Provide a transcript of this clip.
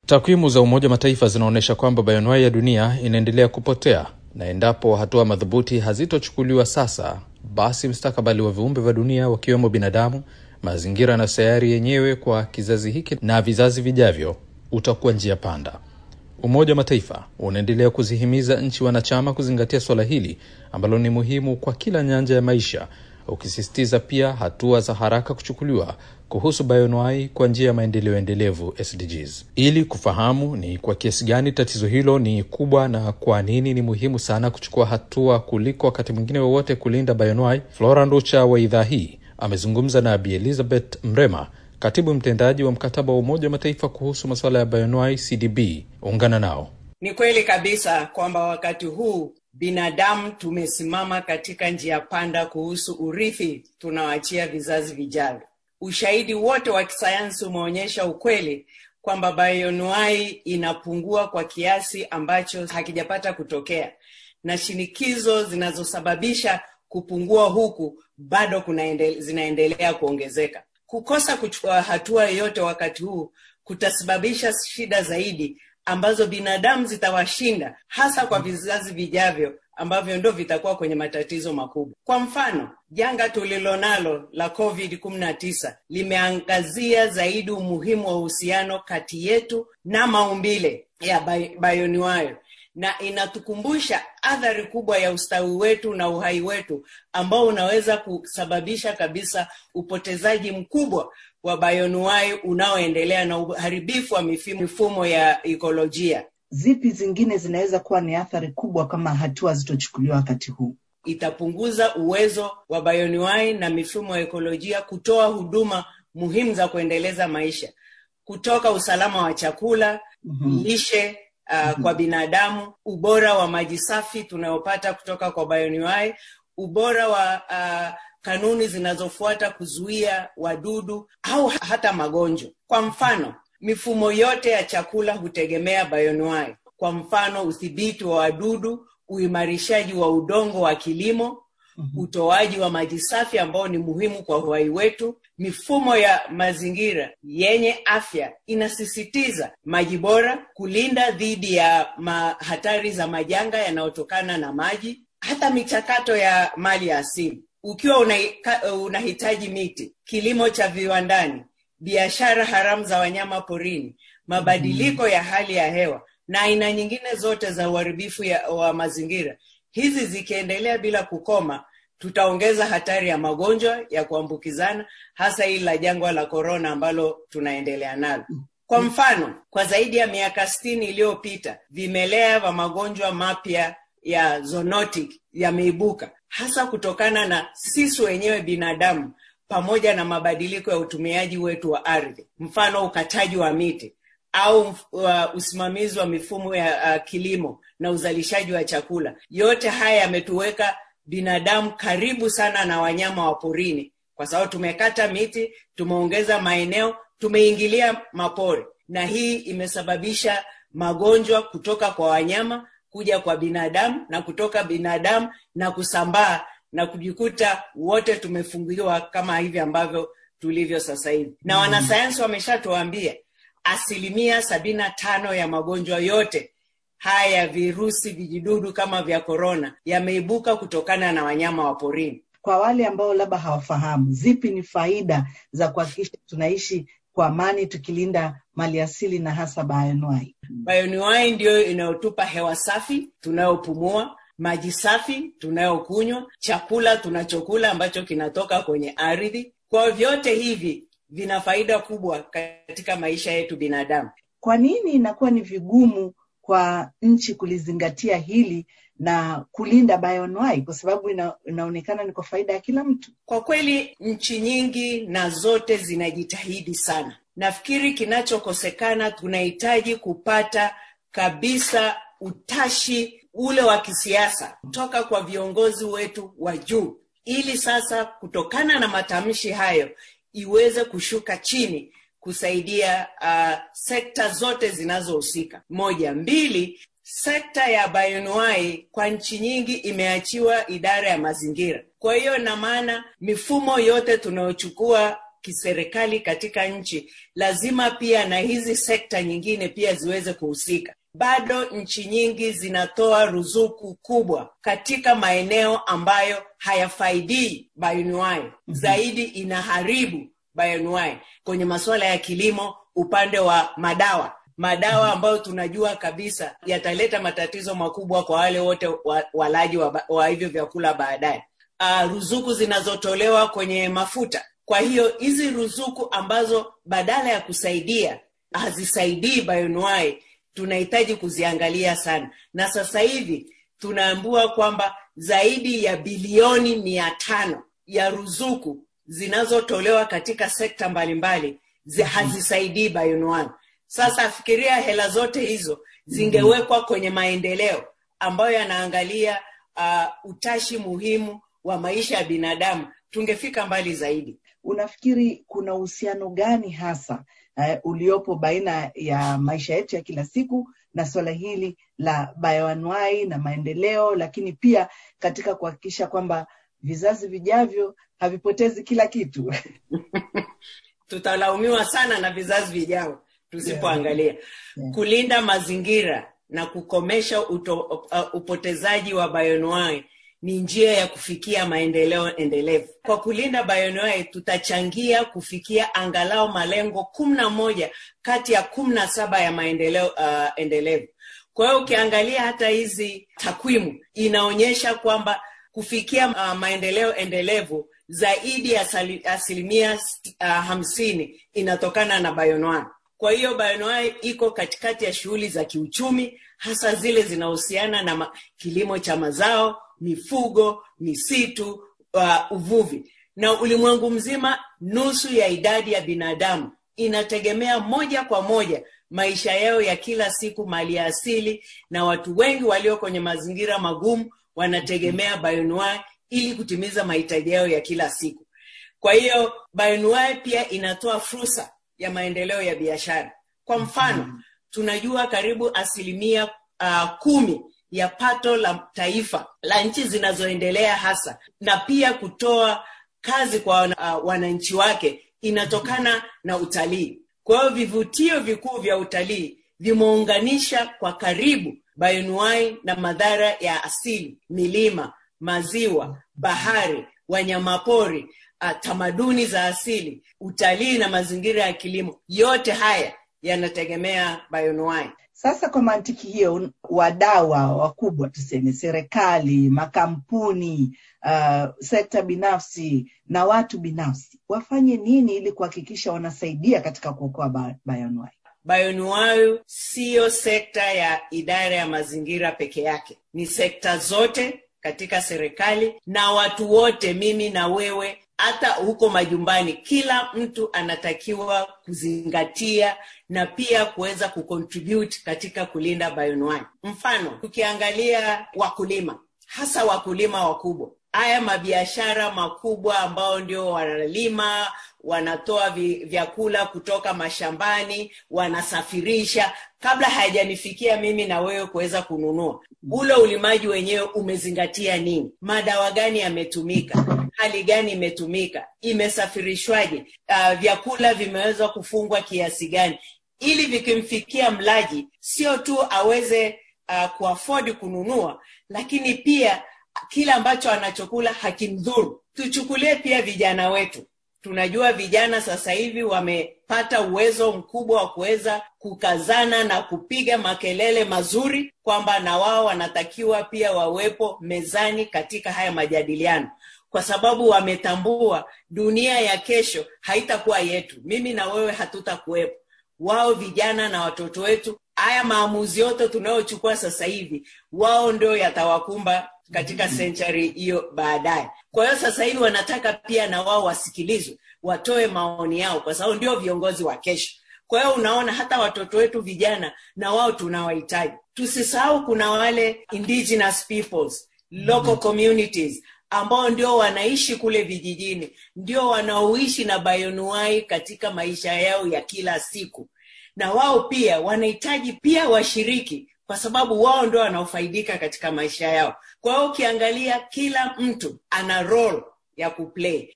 Takwimu za Umoja wa Mataifa zinaonyesha kwamba bayoanuai ya dunia inaendelea kupotea, na endapo hatua madhubuti hazitochukuliwa sasa, basi mustakabali wa viumbe vya dunia wakiwemo binadamu, mazingira na sayari yenyewe kwa kizazi hiki na vizazi vijavyo utakuwa njia panda. Umoja wa Mataifa unaendelea kuzihimiza nchi wanachama kuzingatia suala hili ambalo ni muhimu kwa kila nyanja ya maisha, ukisisitiza pia hatua za haraka kuchukuliwa kuhusu bayoanuai kwa njia ya maendeleo endelevu SDGs. Ili kufahamu ni kwa kiasi gani tatizo hilo ni kubwa na kwa nini ni muhimu sana kuchukua hatua kuliko wakati mwingine wowote kulinda bayoanuai, Flora Nducha wa idhaa hii amezungumza na Bi Elizabeth Mrema, katibu mtendaji wa mkataba wa Umoja wa Mataifa kuhusu masuala ya bayoanuai CDB. Ungana nao. Ni kweli kabisa kwamba wakati huu binadamu tumesimama katika njia panda kuhusu urithi tunaoachia vizazi vijavyo. Ushahidi wote wa kisayansi umeonyesha ukweli kwamba bayoanuai inapungua kwa kiasi ambacho hakijapata kutokea, na shinikizo zinazosababisha kupungua huku bado kunaende, zinaendelea kuongezeka. Kukosa kuchukua hatua yoyote wakati huu kutasababisha shida zaidi ambazo binadamu zitawashinda, hasa kwa vizazi vijavyo ambavyo ndo vitakuwa kwenye matatizo makubwa. Kwa mfano, janga tulilonalo la COVID-19 limeangazia zaidi umuhimu wa uhusiano kati yetu na maumbile ya bayoanuai na inatukumbusha athari kubwa ya ustawi wetu na uhai wetu ambao unaweza kusababisha kabisa upotezaji mkubwa wa bayoanuai unaoendelea na uharibifu wa mifumo ya ekolojia. Zipi zingine zinaweza kuwa ni athari kubwa kama hatua zitochukuliwa wakati huu? Itapunguza uwezo wa bayoanuai na mifumo ya ekolojia kutoa huduma muhimu za kuendeleza maisha, kutoka usalama wa chakula, mm-hmm. lishe uh, mm-hmm. kwa binadamu, ubora wa maji safi tunayopata kutoka kwa bayoanuai, ubora wa uh, kanuni zinazofuata kuzuia wadudu au hata magonjwa. Kwa mfano, mifumo yote ya chakula hutegemea bayoanuai. Kwa mfano, udhibiti wa wadudu, uimarishaji wa udongo wa kilimo, mm-hmm. utoaji wa maji safi ambao ni muhimu kwa uhai wetu. Mifumo ya mazingira yenye afya inasisitiza maji bora, kulinda dhidi ya hatari za majanga yanayotokana na maji, hata michakato ya mali ya asili. Ukiwa unahitaji miti, kilimo cha viwandani, biashara haramu za wanyama porini, mabadiliko ya hali ya hewa na aina nyingine zote za uharibifu wa mazingira. Hizi zikiendelea bila kukoma, tutaongeza hatari ya magonjwa ya kuambukizana, hasa hili la jangwa la korona ambalo tunaendelea nalo. Kwa mfano, kwa zaidi ya miaka sitini iliyopita, vimelea vya magonjwa mapya ya zoonotic yameibuka, hasa kutokana na sisi wenyewe binadamu pamoja na mabadiliko ya utumiaji wetu wa ardhi, mfano ukataji wa miti au uh, usimamizi wa mifumo ya uh, kilimo na uzalishaji wa chakula. Yote haya yametuweka binadamu karibu sana na wanyama wa porini, kwa sababu tumekata miti, tumeongeza maeneo, tumeingilia mapori, na hii imesababisha magonjwa kutoka kwa wanyama kuja kwa binadamu na kutoka binadamu na kusambaa na kujikuta wote tumefungiwa kama hivi ambavyo tulivyo sasa hivi. Na wanasayansi wameshatuambia asilimia sabini na tano ya magonjwa yote haya ya virusi vijidudu kama vya korona yameibuka kutokana na wanyama wa porini. Kwa wale ambao labda hawafahamu, zipi ni faida za kuhakikisha tunaishi kwa amani tukilinda mali asili na hasa bayoanuai? Bayoanuai ndiyo inayotupa hewa safi tunayopumua maji safi tunayokunywa, chakula tunachokula ambacho kinatoka kwenye ardhi. Kwa vyote hivi vina faida kubwa katika maisha yetu binadamu. Kwa nini inakuwa ni vigumu kwa nchi kulizingatia hili na kulinda bayoanuai? Kwa sababu ina, inaonekana ni kwa faida ya kila mtu. Kwa kweli nchi nyingi na zote zinajitahidi sana. Nafikiri kinachokosekana, tunahitaji kupata kabisa utashi ule wa kisiasa kutoka kwa viongozi wetu wa juu, ili sasa kutokana na matamshi hayo iweze kushuka chini kusaidia uh, sekta zote zinazohusika. Moja, mbili, sekta ya bayoanuai kwa nchi nyingi imeachiwa idara ya mazingira. Kwa hiyo ina maana mifumo yote tunayochukua kiserikali katika nchi lazima pia na hizi sekta nyingine pia ziweze kuhusika bado nchi nyingi zinatoa ruzuku kubwa katika maeneo ambayo hayafaidii bioanuwai mm-hmm. zaidi inaharibu bioanuwai kwenye masuala ya kilimo upande wa madawa madawa ambayo tunajua kabisa yataleta matatizo makubwa kwa wale wote wa, walaji wa, wa hivyo vyakula baadaye uh, ruzuku zinazotolewa kwenye mafuta kwa hiyo hizi ruzuku ambazo badala ya kusaidia hazisaidii bioanuwai tunahitaji kuziangalia sana na sasa hivi tunaambua kwamba zaidi ya bilioni mia tano ya ruzuku zinazotolewa katika sekta mbalimbali zi, hazisaidii bioanuwai sasa fikiria hela zote hizo zingewekwa kwenye maendeleo ambayo yanaangalia uh, utashi muhimu wa maisha ya binadamu tungefika mbali zaidi unafikiri kuna uhusiano gani hasa uh, uliopo baina ya maisha yetu ya kila siku na suala hili la bioanuai na maendeleo lakini pia katika kuhakikisha kwamba vizazi vijavyo havipotezi kila kitu tutalaumiwa sana na vizazi vijao tusipoangalia yeah. yeah. kulinda mazingira na kukomesha uto, uh, upotezaji wa bioanuai ni njia ya kufikia maendeleo endelevu kwa kulinda bioanuai tutachangia kufikia angalau malengo kumi na moja kati ya kumi na saba ya maendeleo uh, endelevu kwa hiyo ukiangalia hata hizi takwimu inaonyesha kwamba kufikia uh, maendeleo endelevu zaidi ya asilimia uh, hamsini inatokana na bioanuai kwa hiyo bioanuai iko katikati ya shughuli za kiuchumi hasa zile zinahusiana na ma- kilimo cha mazao mifugo misitu uh, uvuvi na ulimwengu mzima nusu ya idadi ya binadamu inategemea moja kwa moja maisha yao ya kila siku mali ya asili na watu wengi walio kwenye mazingira magumu wanategemea bioanuai ili kutimiza mahitaji yao ya kila siku kwa hiyo bioanuai pia inatoa fursa ya maendeleo ya biashara kwa mfano tunajua karibu asilimia uh, kumi ya pato la taifa la nchi zinazoendelea hasa na pia kutoa kazi kwa uh, wananchi wake inatokana na utalii kwa hiyo vivutio vikuu vya utalii vimeunganisha kwa karibu bioanuai na madhara ya asili milima maziwa bahari wanyamapori uh, tamaduni za asili utalii na mazingira ya kilimo yote haya yanategemea bioanuai sasa kwa mantiki hiyo wadau wakubwa tuseme serikali makampuni uh, sekta binafsi na watu binafsi wafanye nini ili kuhakikisha wanasaidia katika kuokoa bioanuai bioanuai siyo sekta ya idara ya mazingira peke yake ni sekta zote katika serikali na watu wote mimi na wewe hata huko majumbani kila mtu anatakiwa kuzingatia na pia kuweza kucontribute katika kulinda bioanuai mfano tukiangalia wakulima hasa wakulima wakubwa haya mabiashara makubwa ambao ndio wanalima wanatoa vi, vyakula kutoka mashambani wanasafirisha kabla hayajanifikia mimi na wewe kuweza kununua ule ulimaji wenyewe umezingatia nini madawa gani yametumika hali gani imetumika imesafirishwaje uh, vyakula vimeweza kufungwa kiasi gani ili vikimfikia mlaji sio tu aweze uh, kuafodi kununua lakini pia kile ambacho anachokula hakimdhuru tuchukulie pia vijana wetu tunajua vijana sasa hivi wamepata uwezo mkubwa wa kuweza kukazana na kupiga makelele mazuri kwamba na wao wanatakiwa pia wawepo mezani katika haya majadiliano kwa sababu wametambua dunia ya kesho haitakuwa yetu mimi na wewe hatutakuwepo wao vijana na watoto wetu haya maamuzi yote tunayochukua sasa hivi wao ndio yatawakumba katika senchari hiyo baadaye kwa hiyo sasa hivi wanataka pia na wao wasikilizwe watoe maoni yao kwa sababu ndio viongozi wa kesho kwa hiyo unaona hata watoto wetu vijana na wao tunawahitaji tusisahau kuna wale indigenous peoples local communities ambao ndio wanaishi kule vijijini ndio wanaoishi na bayonuai katika maisha yao ya kila siku na wao pia wanahitaji pia washiriki kwa sababu wao ndio wanaofaidika katika maisha yao kwa hiyo ukiangalia kila mtu ana role ya kuplay